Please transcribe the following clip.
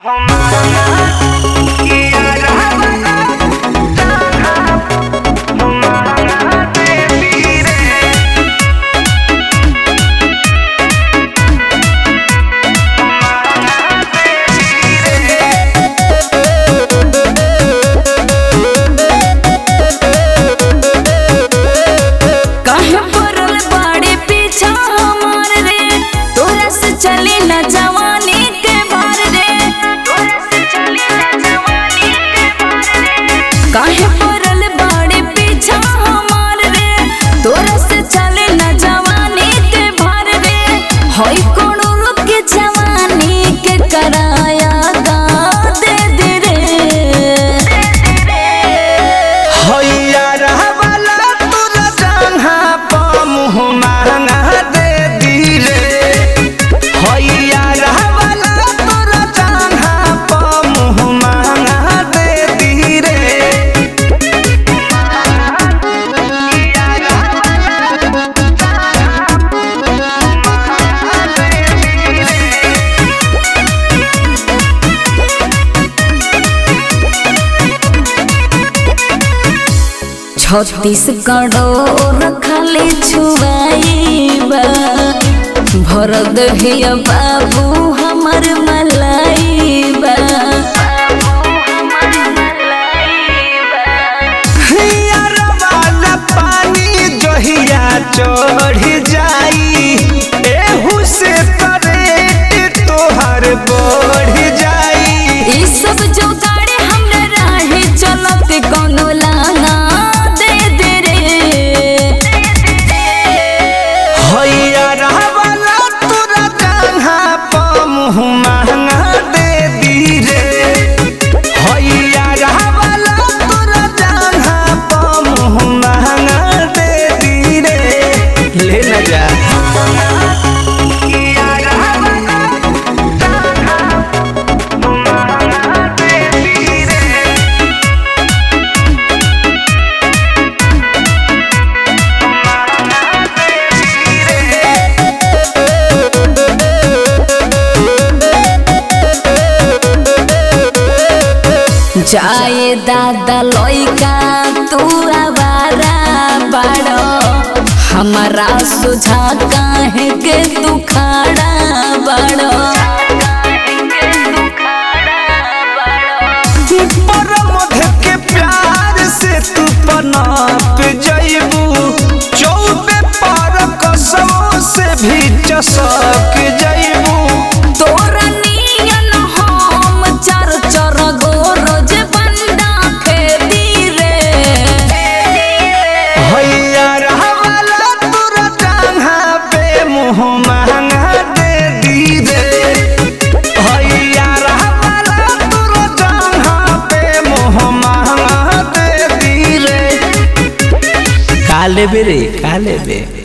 काहे पड़ल बाड़े पीछा हमार रे तोरा से चली न जवानी के भार रे तोरा से चली न जवानी के भार रे काहे पड़ल बाड़े पीछा हमार रे तोरा से चली न जवानी के भार रे होई कोनो लोग के जवानी के कराया दा दे दे रे हैया रहवाला तोरा जंघा प मुँह महंगा दे दी रे हैया रहवाला तोरा जंघा प मुँह महंगा दे दी रे छत्तीसगढ़ो रखले छुआईबा भर दहिया बाबू हमर मलाइबा हैया रहवाला पानी जहिया चढ़ जाई एहू से करेट तोहर बढ़ जाई ई सब जो गाड़ी हमरा राहे चलत कोनो लाना दे दे रे हैया रहवाला तोरा जंघा प मुँह महंगा दे दी रे हैया रहवाला तोरा जंघा प मुँह महंगा दे दी रे ले न जा जाए दादा लइका तू आवारा बाड़ो हमारा सुझा काहे के तू खाड़ा बाड़ो पर मध के प्यार से तू पनाप जइबू चौबे पर कसमों से भी चसक जइबू तोरा नियन हम चर चर गो रोज बंदा खेती रे हैया रहवाला तोरा जंघा पे मुँह महंगा दे दी रे हैया रहवाला तोरा जंघा पे मुँह महंगा दे दी रे का लेबे रे का लेबे